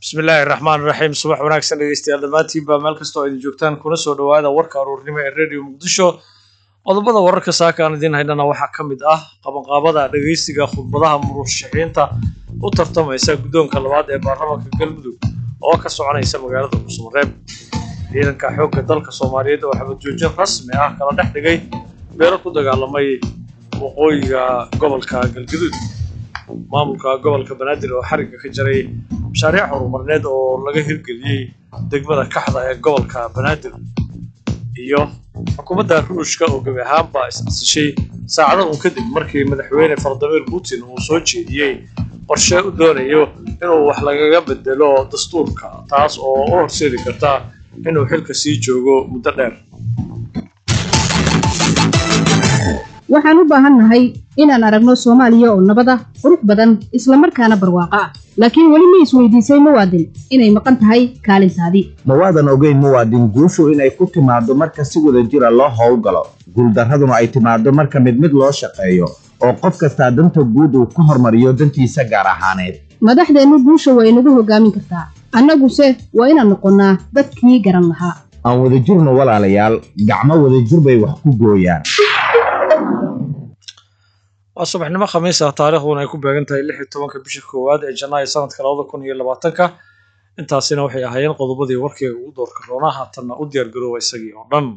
bismillaahi raxmaan raxiim subax wanaagsan dhegeystayaal dhammaantiinba meel kastoo idin joogtaan kuna soo dhowaada warka aruurnimo ee radio muqdisho qodobada wararka saaka aan idiin haynana waxaa ka mid ah qabanqaabada dhegeysiga khudbadaha murashaxiinta u tartamaysa guddoonka labaad ee baarlamaanka galmudug oo ka soconaysa magaalada cusmareeb ciidanka xoogga dalka soomaaliyeed oo xabad joojin rasmi ah kala dhex dhigay beelo ku dagaalamay waqooyiga gobolka galgaduud maamulka gobolka banaadir oo xarigga ka jaray mashaariic horumarneed oo laga hirgeliyey degmada kaxda ee gobolka banaadir iyo xukuumadda ruushka oo gebi ahaanba is-casishay saacado un kadib markii madaxweyne faladimir putin uu soo jeediyey qorshe u doonayo inuu wax lagaga bedelo dastuurka taas oo u horseedi karta inuu xilka sii joogo muddo dheer waxaan u baahannahay inaan aragno soomaaliya oo nabad ah qurux badan isla markaana barwaaqo ah laakiin weli ma isweydiisay muwaadin inay maqan tahay kaalintaadii ma waadan ogeyn muwaadin guushu inay ku timaaddo marka si wada jira loo howlgalo guuldarraduna ay timaaddo marka mid mid loo shaqeeyo oo qof kastaa danta guud uu ka hormariyo dantiisa gaar ahaaneed madaxdeennu guusha way nagu hoggaamin kartaa annaguse waa inaan noqonnaa dadkii garan lahaa aan wadajirno walaalayaal gacmo wadajir bay wax ku gooyaan waa subaxnimo khamiis ah taariikhduna ay ku beegan tahay lix iyo tobanka bisha koowaad ee janaayo sanadka labada kun iyo labaatanka intaasina waxay ahaayeen qodobadii warkeyga ugu doorka roonaa haatanna u diyaargarooba isagii oo dhan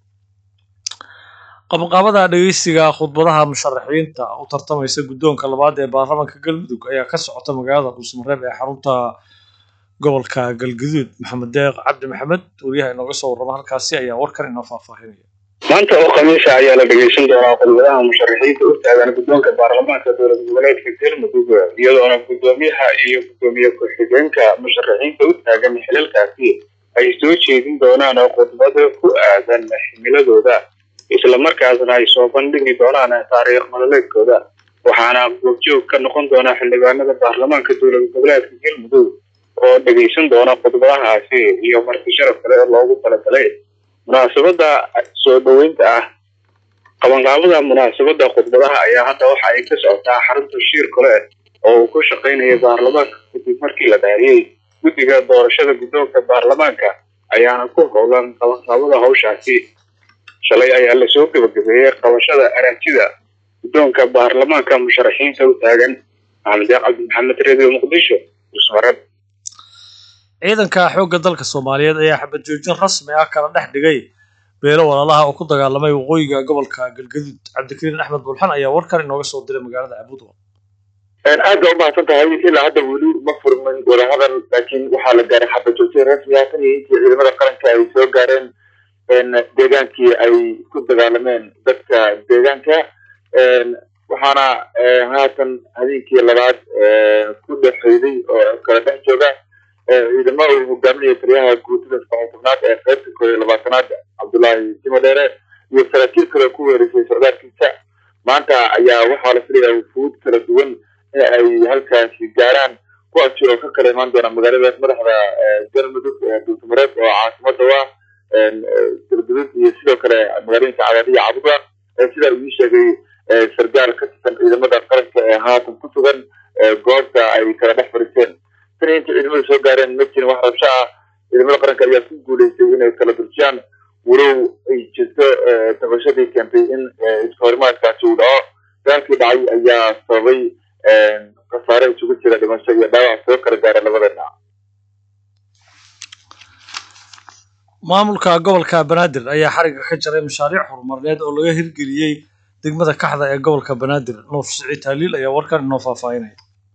qabanqaabada dhegeysiga khudbadaha musharaxiinta u tartamaysa guddoonka labaad ee baarlamaanka galmudug ayaa ka socota magaalada dhuusmareeb ee xarunta gobolka galgaduud maxamed deeq cabdi maxamed wariyaha inooga soo warrama halkaasi ayaa warkan inoo faahfaahinaya maanta oo khamiisa ayaa la dhegeysan doonaa khudbadaha musharaxiinta u taagan guddoonka baarlamaanka dowlad goboleedka galmudug iyadoona guddoomiyaha iyo guddoomiye ku-xigeenka musharaxiinta u taagan xilalkaasi ay soo jeedin doonaan khudbado ku aadan ximiladooda islamarkaasna ay soo bandhigi doonaan taariikh nololeedkooda waxaana goobjoog ka noqon doona xildhibaanada baarlamaanka dowlad goboleedka galmudug oo dhegeysan doona khudbadahaasi iyo marti sharaf kale oo loogu talagalay munaasabada soo dhoweynta ah qabanqaabada munaasabada khudbadaha ayaa hadda waxa ay ka socotaa xarunta shiir kale oo uu ku shaqaynaya baarlamaanka kadib markii la dhaariyey guddiga doorashada guddoonka baarlamaanka ayaana ku howlan qabanqaabada hawshaasi shalay ayaa lasoo gebagabeeyey qabashada araajida guddoonka baarlamaanka musharaxiinta u taagan maxamed deeq cabdi maxamed radio muqdisho usmarad ciidanka xoogga dalka soomaaliyeed ayaa xabad joojin rasmi ah kala dhex dhigay beelo walaalaha oo ku dagaalamay waqooyiga gobolka galgaduud cabdikariin axmed bulxan ayaa warkan inooga soo diray magaalada cabudwa aad baa umahadsan tahay ilaa hadda weli ma furmin wadahadal laakiin waxaa la gaaray xabad joojin rasmi ah tan iyo intii ciidamada qaranka ay soo gaareen deegaankii ay ku dagaalameen dadka deegaanka waxaana haatan habeenkii labaad ku dhexeyday oo kala dhex jooga ciidamo uu hogaaminaya taliyaha guutada saddex tobnaad ee qaybta koob iyo labaatanaad cabdullaahi simo dheere iyo saraakiil kale ku weerisay socdaalkiisa maanta ayaa waxaa la filayaa wufuud kala duwan in ay halkaasi gaaraan kuwaasi oo ka kala imaan doona magaalada madaxda galmudug dhuusamareeb oo caasimada waa galgudud iyo sidoo kale magaalooyinka cadaadiya cabuda sidaa uu ii sheegay sargaal ka tirsan ciidamada qaranka ee haatan ku sugan goobta ay kala dhex fadhiisteen tan inta ciidamadu soo gaareen ma jirin wax rabsho ah ciidamada qaranka ayaa ku guuleystay inay kala durjiyaan walow ay jirto dabashadii keentay in iskahorimaadkaasi uu dhaco dagaalkii dhacay ayaa sababay khasaare isugu jira dhimasho iyo dhaawac soo kala gaaray labada dhinac maamulka gobolka banaadir ayaa xarigga ka jaray mashaariic horumarneed oo laga hirgeliyey degmada kaxda ee gobolka banaadir nuur siciid haliil ayaa warkan inoo faahfaahinaya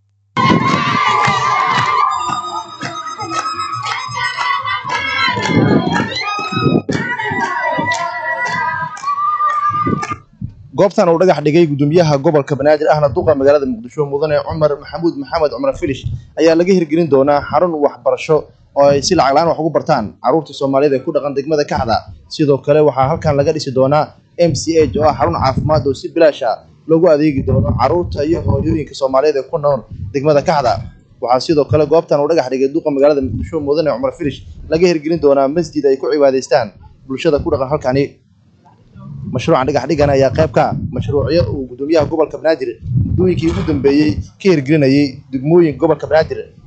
goobtan uu dhagax dhigay gudoomiyaha gobolka banaadir ahna duqa magaalada muqdisho mudane cumar maxamuud maxamed cumar filish ayaa laga hirgelin doonaa xarun waxbarasho oo ay si lacag la-aan wax ugu bartaan carruurta soomaaliyeed ee ku dhaqan degmada kaxda sidoo kale waxaa halkan laga dhisi doonaa m c h oo ah xarun caafimaad oo si bilaash ah loogu adeegi doono carruurta iyo hooyooyinka soomaaliyeed ee ku nool degmada kaxda waxaa sidoo kale goobtan uu dhagax dhigay duqa magaalada muqdisho mudane cumar filish laga hirgelin doonaa masjid ay ku cibaadaystaan bulshada ku dhaqan halkani mashruucan dhagax dhigan ayaa qayb ka ah mashruucyo uu gudoomiyaha gobolka banaadir muddooyinkii ugu dambeeyey ka hirgelinayay degmooyinka gobolka banaadir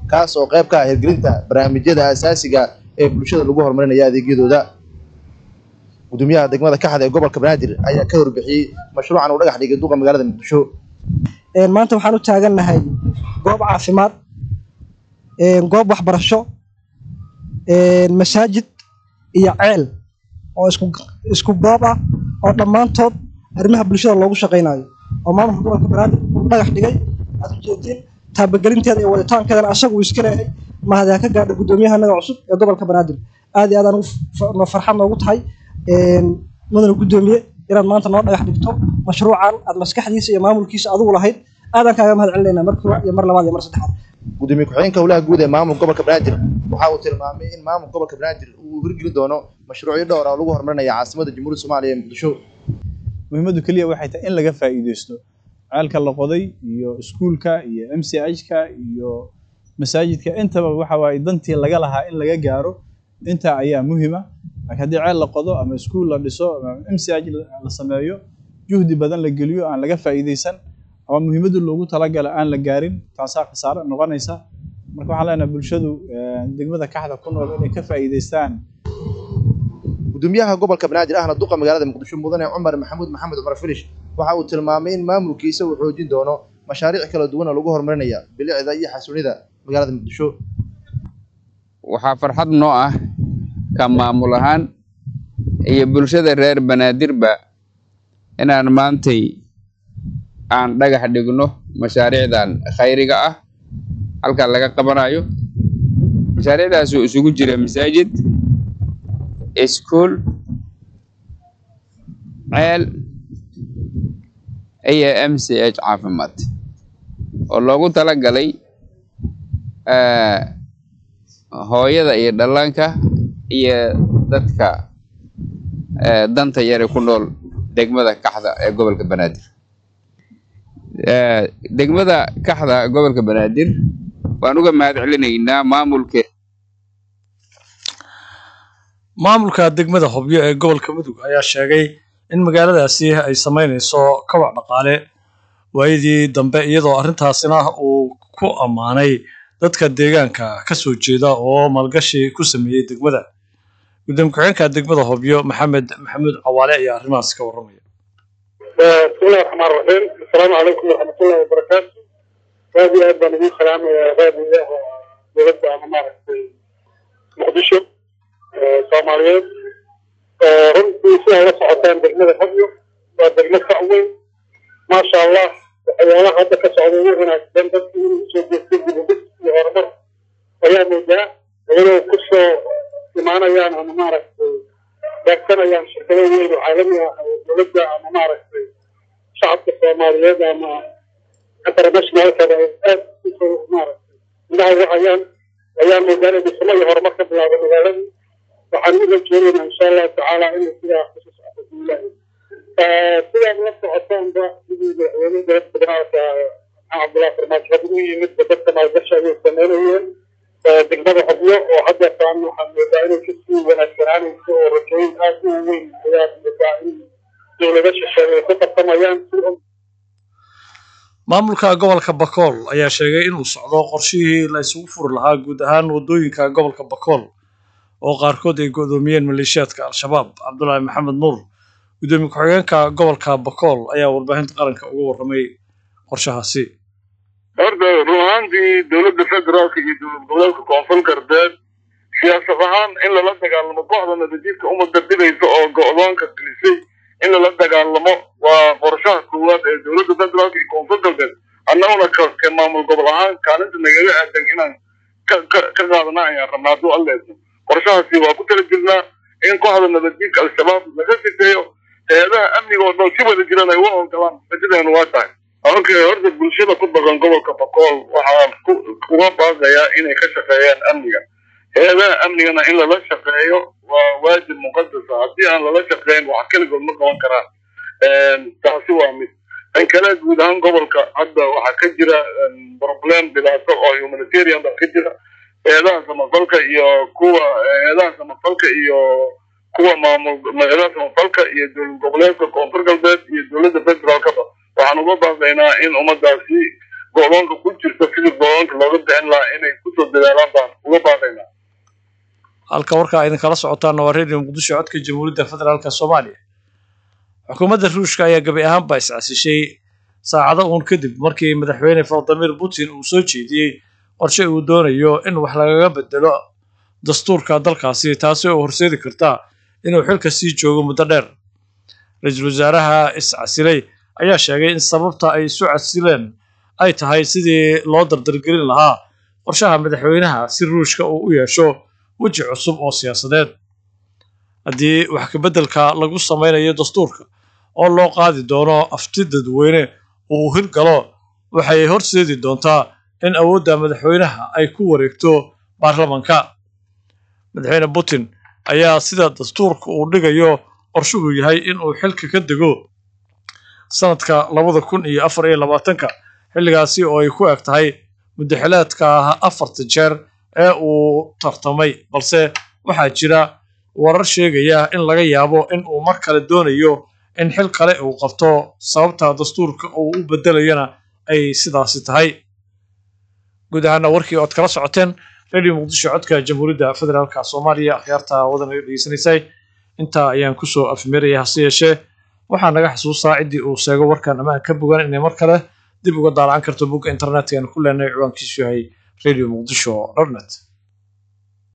kaas oo qayb ka ah hirgelinta barnaamijyada asaasiga ee bulshada lagu horumarinaya adeegyadooda gudoomiyaha degmada kaxda ee gobolka banaadir ayaa ka warbixiyey mashruucan uu dhagax dhigay duqa magaalada muqdisho maanta waxaan u taagannahay goob caafimaad goob waxbarasho masaajid iyo ceel oo isku isku goob ah oo dhammaantood arrimaha bulshada loogu shaqaynayo oo maamulka gobolka banaadir uu dhagax dhigay aad ujeedtiin taabagelinteeda iyo waditaankeedana asaga uu iska leeyahay mahadyaa ka gaadha guddoomiyaha naga cusub ee gobolka banaadir aad iyo aad aan ugu farxad noogu tahay mudana guddoomiye inaad maanta noo dhagax dhigto mashruucan aad maskaxdiisa iyo maamulkiisa adigu lahayd aadaan kaaga mahad celinayna mar koowaad iyo mar labaad iyo mar saddexaad gudoomiye ku-xigeenka howlaha guud ee maamulka gobolka banaadir waxa uu tilmaamay in maamulka gobolka banaadir uu hirgelin doono mashruucyo dhowr ah oo lagu horumarinaya caasimada jamhuuriyadda soomaaliya ee muqdisho muhiimaddu keliya waxay tahay in laga faa'iideysto ceelka la qoday iyo iskuulka iyo m c h-ka iyo masaajidka intaba waxa waaye dantii laga lahaa in laga gaaro intaa ayaa muhiima laakiin haddii ceel la qodo ama iskuul la dhiso ama m c h la sameeyo juhdi badan la geliyo aan laga faa'iideysan ama muhiimaddu loogu talagala aan la gaarin taasaa khasaare noqonaysa marka waxaan leenahay bulshadu degmada kaxda ku nool inay ka faa'iideystaan gudoomiyaha gobolka banaadir ahna duqa magaalada muqdisho mudane cumar maxamuud maxamed cumar filish waxa uu tilmaamay in maamulkiisa uu xoojin doono mashaariic kala duwan oo lagu horumarinaya bilicda iyo xasuunida magaalada muqdisho waxaa farxad noo ah ka maamul ahaan iyo bulshada reer banaadirba inaan maantay aan dhagax dhigno mashaariicdan khayriga ah halkan laga qabanayo mashaariicdaas oo isugu jira masaajid iskuul ceel iyo m c h caafimaad oo loogu talagalay hooyada iyo dhallaanka iyo dadka danta yare ku nool degmada kaxda ee gobolka banaadir degmada kaxda gobolka banaadir waan uga mahad celinaynaa maamulke maamulka degmada hobyo ee gobolka mudug ayaa sheegay in magaaladaasi ay samaynayso kabac dhaqaale waayadii dambe iyadoo arrintaasina uu ku ammaanay dadka deegaanka ka soo jeeda oo maalgashi ku sameeyey degmada gudoomiye ku-xigeenka degmada hobyo maxamed maxamuud cawaale ayaa arrimahaas ka warramaya bismillahi raxmaan raxiim asalaamu calaykum waraxmatullahi wabarakaatu aad iyo aad baan ugu salaamayaa raadiyaha dowladda ama maaragtay muqdisho soomaaliyeed runtii si ay la socotaan degmada hobyo waa degmo ka weyn maasha allah waxyaalaha hadda ka socda ugu wanaagsan dadkii inuu usoo jeestay dibudhis iyo horumar ayaa moodaa iyadoo kusoo imaanayaan ama maaragtay beegsanayaan shirkado weyn oo caalami ah oo dowladda ama maaragtay shacabka soomaaliyeed ama internationalkada ay aad usoo maaragtay indhaha ugu hayaan ayaa moodaa inay dhismo iyo horumar ka bilaabo magaaladii waxaan u rajeynaynaa insha allahu tacaala inay sidaa kusoo socoto biilahi sidaad la socotaanba sidii madaxweyne dowladda federaalka maxamed cabdullahi farmaajo hadda u yimid dadka maalgashi ayay sameynayeen degmada hobyo oo hadda taan waxaan moodaa inay kasii wanaagsanaanayso oo rajooyin aad u weyn ayaa moodaa in dowlada shisheeye ay ku tartamayaan si maamulka gobolka bakool ayaa sheegay inuu socdo qorshihii la isugu furi lahaa guud ahaan waddooyinka gobolka bakool oo qaarkood ay go'doomiyeen maleeshiyaadka al-shabaab cabdulaahi maxamed nuur gudoomiye ku-xigeenka gobolka bakool ayaa warbaahinta qaranka uga warramay qorshahaasi horta run ahaantii dowladda federaalka iyo dowlad goboleedka koonfur galbeed siyaasad ahaan in lala dagaalamo kooxda nabadiidka uma dardidaysa oo go'doonka gelisay in lala dagaalamo waa qorshaha koowaad ee dowladda federaalka iyo koonfur galbeed annaguna ka maamul gobol ahaan kaalinta nagaga aadan inaan ka ka qaadana ayaan rabnaa hadduu alleedno qorshahaasi waa ku tala jirnaa in kooxda nabadiidka al-shabaab laga sifeeyo hay-adaha amniga oo dhan si wada jiran ay u ogolaan rajadeenu waa tahay okay horta bulshada ku dhaqan gobolka bakool waxaa kuga baaqayaa inay ka shaqeeyaan amniga hay-adaha amnigana in lala shaqeeyo waa waajib muqadasa haddii aan lala shaqeyn wax keligood ma qaban karaan taasi waa mid tan kale guud ahaan gobolka hadda waxaa ka jira problem dhibaato oo humanitarian baa ka jira hay-adaha samafalka iyo kuwa hay-adaha samafalka iyo kuwa maamul hay-adaha samafalka iyo dowlad goboleedka koonfur galbeed iyo dowladda federaalkaba waxaan uga baaqaynaa in ummadaasi go-doonka ku jirta sidii go-doonka looga bixin lahaa inay kusoo dadaalaan baan uga baaqaynaa halka warkaa idinkala socotaana waa radio muqdisho codka jamhuuriyadda federaalka soomaaliya xukuumadda ruushka ayaa gabi ahaanba iscasishay saacado uun kadib markii madaxweyne vladimir putin uu soo jeediyey qorshe uu doonayo in wax lagaga bedelo dastuurka dalkaasi taasi oo horseedi karta inuu xilka sii joogo muddo dheer ra-iisul wasaaraha iscasilay ayaa sheegay in sababta ay isu casileen ay tahay sidii loo dardargelin lahaa qorshaha madaxweynaha si ruushka uu u yeesho weji cusub oo siyaasadeed haddii wax kabeddelka lagu samaynayo dastuurka oo loo qaadi doono afti dadweyne uu hirgalo waxay horseedi doontaa in awoodda madaxweynaha ay ku wareegto baarlamanka madaxweyne putin ayaa sida dastuurka uu dhigayo qorshuhu yahay in uu xilka ka dego sanadka labada kun iyo afar iyo labaatanka xilligaasi oo ay ku eg tahay muddaxileedka afarta jeer ee uu tartamay balse waxaa jira warar sheegaya in laga yaabo in uu mar kale doonayo in xil kale uu qabto sababta dastuurka uu u bedelayana ay sidaasi tahay guud ahaana warkii ood kala socoteen radio muqdisho codka jamhuuriyadda federaalka soomaaliya akhyaarta wadan ay dhegeysanaysay intaa ayaan kusoo afmeeraya hase yeeshee waxaa naga xasuustaa ciddii uu sheego warkan ammaan ka bogan inay mar kale dib uga daalacan karto bogga internetka aan ku leenahay ciwaankiisu yahay radio muqdisho dotnet